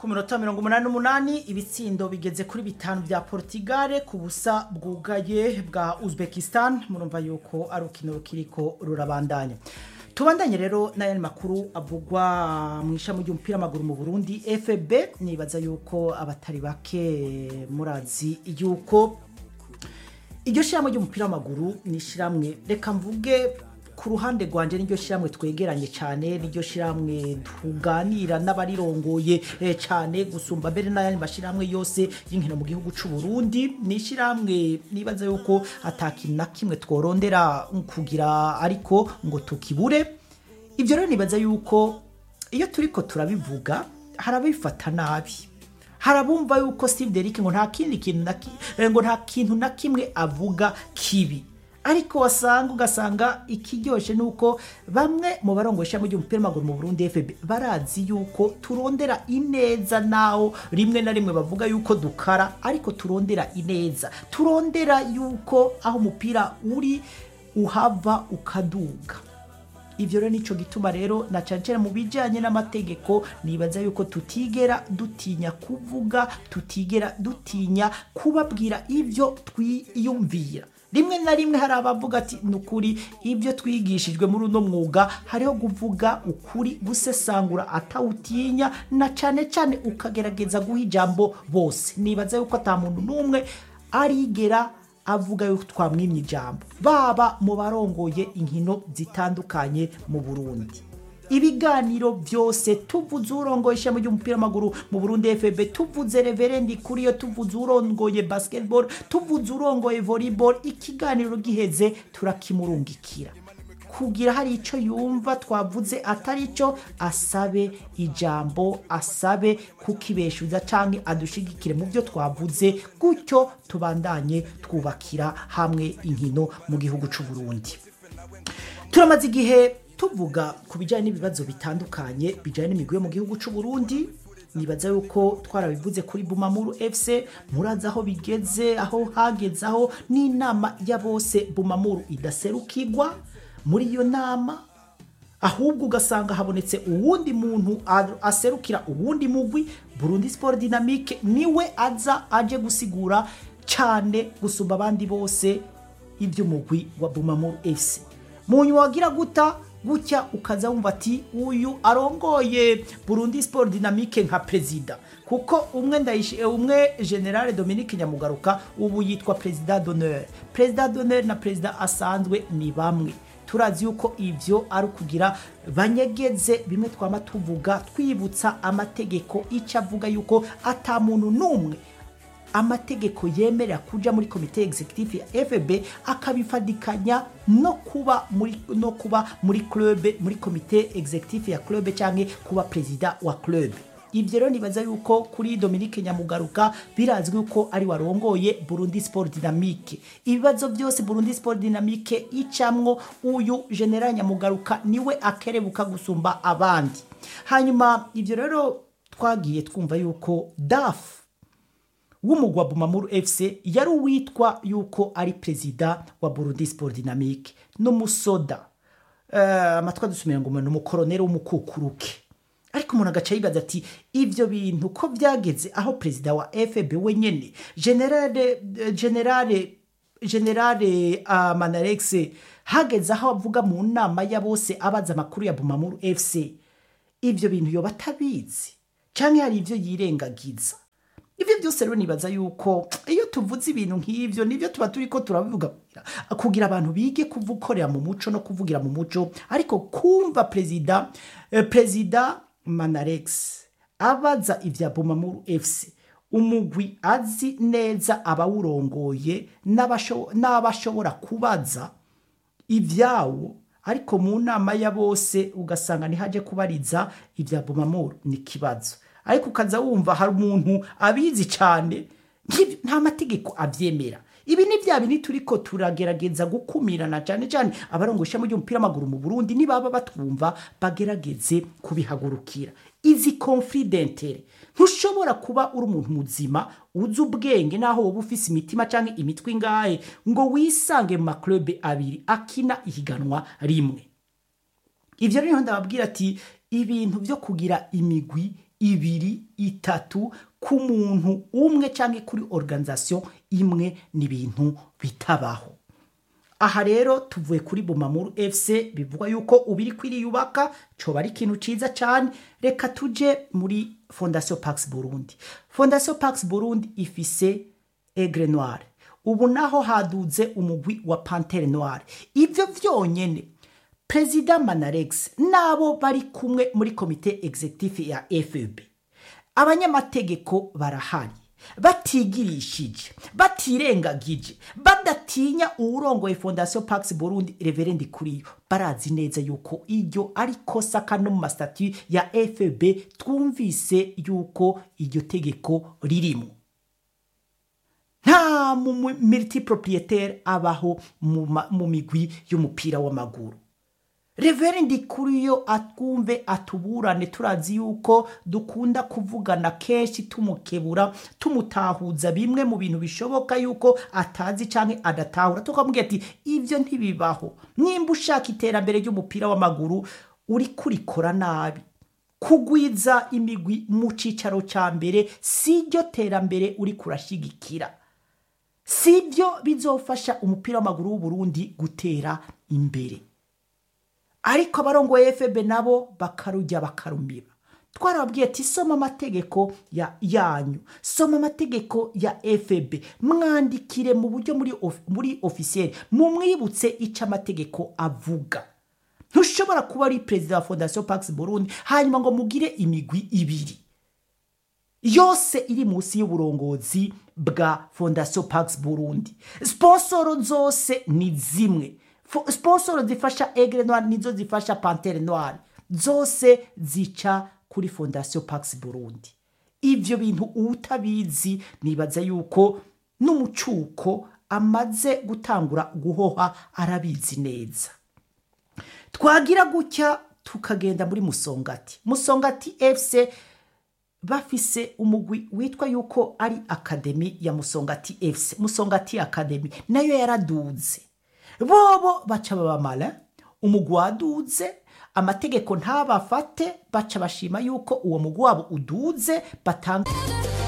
minota mirongo umunani n'umunani ibitsindo bigeze kuri bitanu bya portugal ku busa bwugaye bwa uzbekistan murumva yuko ari urukino rukiriko rurabandanya tubandanye rero n'ayandi makuru avugwa mu ishami ry'umupira w'amaguru mu burundi fb nibaza yuko abatari bake murazi yuko iryo shyirahamwe ry'umupira w'amaguru ni ishyirahamwe reka mvuge ku ruhande rwanjye niryo shyirahamwe twegeranye cyane niryo shyirahamwe tuganira n'abarirongoye eh, cyane gusumba mbere n'ayandi mashyirahamwe yose y'inkino mu gihugu cy'u Burundi ni ishyirahamwe nibaza yuko atakintu na kimwe tworondera kugira ariko ngo tukibure ibyo rero nibaza yuko iyo turiko turabivuga harabifata nabi harabumva yuko Steve Derrick ngo nta kindi kintu na ki- eh, ngo nta kintu na kimwe avuga kibi ariko wasanga ugasanga ikiryoshe ni uko bamwe mu barongo ishami ry'umupira w'amaguru mu Burundi FB barazi yuko turondera ineza naho rimwe na rimwe bavuga yuko dukara ariko turondera ineza turondera yuko aho umupira uri uhava ukaduga ibyo rero nicyo gituma rero na cyane cyane mu bijyanye n'amategeko nibaza yuko tutigera dutinya kuvuga tutigera dutinya kubabwira ibyo twiyumvira rimwe na rimwe hari abavuga ati ni ukuri ibyo twigishijwe muri uno mwuga hariho kuvuga ukuri gusesangura atawutinya na cyane cyane ukagerageza guha ijambo bose nibaza yuko ata muntu n'umwe arigera avuga yuko twamwimye ijambo baba mu barongoye inkino zitandukanye mu burundi ibiganiro byose tuvuze urongoye ishami ry'umupira w'amaguru mu burundi fb tuvuze reverendi kuri yo tuvuze urongoye basketball tuvuze urongoye volleyball ikiganiro giheze turakimurungikira kugira hari icyo yumva twavuze atari cyo asabe ijambo asabe kukibeshuza cyangwa adushigikire mu byo twavuze gutyo tubandanye twubakira hamwe inkino mu gihugu cy'u Burundi turamaze igihe tuvuga ku bijyanye n'ibibazo bitandukanye bijyanye n'imigwi yo mu gihugu cy'u Burundi nibaza yuko twarabivuze kuri bumamuru fc murazi aho bigeze aho hageze aho n'inama ya bose bumamuru idaserukirwa muri iyo nama ahubwo ugasanga habonetse uwundi muntu a- aserukira uwundi mugwi burundi sport dynamique niwe aza aje gusigura cyane gusumba abandi bose iby'umugwi wa bumamuru fc mu nyuma wagira guta gutya ukaza wumva ati uyu arongoye burundi sport dynamique nka perezida kuko umwe ndayishi umwe generale dominique nyamugaruka ubu yitwa perezida d'honneur perezida d'honneur na perezida asanzwe ni bamwe turazi yuko ibyo ari ukugira banyegeze bimwe twama tuvuga twibutsa amategeko icyo avuga yuko ata muntu n'umwe amategeko yemerera kuja muri komite executive ya FB akabifadikanya no kuba muri no kuba muri club muri komite executive ya club cyangwa kuba perezida wa club ibyo rero nibaza yuko kuri Dominique Nyamugaruka birazwi yuko ari warongoye Burundi Sport Dynamique ibibazo byose Burundi Sport Dynamique icamwo uyu General Nyamugaruka niwe akerebuka gusumba abandi hanyuma ibyo rero twagiye twumva yuko DAF w'umugwa Bumamuru FC yari uwitwa yuko ari perezida wa Burundi Sport Dynamique n'umusoda uh, amatwa dusumira ngo ni umukoroneri w'umukukuruke ariko umuntu agaca yibaza ati ibyo bintu ko byageze aho perezida wa FB wenyene generale generale generale uh, Manarex hageze aho avuga mu nama ya bose abaza amakuru ya Bumamuru FC ibyo bintu yoba atabizi cyangwa hari ibyo yirengagiza ibyo byose rero nibaza yuko iyo tuvuze ibintu nk'ibyo nibyo tuba turi ko turabivuga kugira abantu bige kuvukorera mu muco no kuvugira mu muco ariko kumva perezida eh, perezida manarex abaza ibya bumamuru fc umugwi azi neza abawurongoye n'abasho- n'abashobora kubaza ibyawo ariko mu nama ya bose ugasanga ntihaje kubariza ibya bumamuru ni ikibazo ariko ukaza wumva hari umuntu abizi cyane nk'ibyo- nta mategeko abyemera ibi ni bya bindi turi ko turagerageza gukumirana cyane cyane abarongo ishami ry'umupira w'amaguru mu burundi nibaba batwumva bagerageze kubihagurukira izi confidentele ntushobora kuba uri umuntu muzima uzi ubwenge naho wowe ufise imitima cyangwa imitwe ingahe ngo wisange mu maklube abiri akina ihiganwa rimwe ibyo rero ndababwira ati ibintu byo kugira imigwi ibiri itatu ku muntu umwe cyangwa kuri organisation imwe ni ibintu bitabaho aha rero tuvuye kuri bumamuru fc bivugwa yuko ubiri kwiriyubaka coba ari ikintu ciza cyane reka tuje muri fondation pax burundi fondation pax burundi ifise egre noire ubu naho haduze umugwi wa pantere noire ivyo vyonyene perezida manarex n'abo bari kumwe muri komite executive ya fb abanyamategeko barahari batigirishije batirengagije badatinya uwurongoye fondation pax burundi reverendi kuriyo barazi neza yuko iryo ari kosa kano mu masitati ya fb twumvise yuko iryo tegeko ririmo nta multiproprietaire abaho mu ma- mu migwi y'umupira w'amaguru reverendi kuriyo atwumve atuburane turazi yuko dukunda kuvugana kenshi tumukebura tumutahuza bimwe mu bintu bishoboka yuko atazi canke adatahura tukamubwira ati ivyo ntibibaho nimba ushaka iterambere ry'umupira w'amaguru uri kurikora nabi kugwiza imigwi mu cicaro ca mbere si ryo terambere uri kurashigikira si byo bizofasha umupira w'amaguru w'uburundi gutera imbere ariko abarongoye fb nabo bakarujya bakarumiba twarababwiye ati soma amategeko ya yanyu soma amategeko ya fb mwandikire mu buryo muri, of, muri ofisiyeri mumwibutse icyo amategeko avuga ntushobora kuba ari perezida wa fondation pax burundi hanyuma ngo mugire imigwi ibiri yose iri munsi y'uburongozi bwa fondation pax burundi sponsoro zose ni zimwe Fo- sponsoro zifasha egre noire nizo zifasha pantere noire zose zica kuri fondation pax burundi ivyo bintu utabizi nibaza yuko n'umucuko amaze gutangura guhoha arabizi neza twagira gutya tukagenda muri musongati musongati fc bafise umugwi witwa yuko ari akademi ya musongati fc musongati akademi nayo yaraduze bobo baca babamara umugwi waduze amategeko ntabafate baca bashima yuko uwo mugwi wabo uduze batanga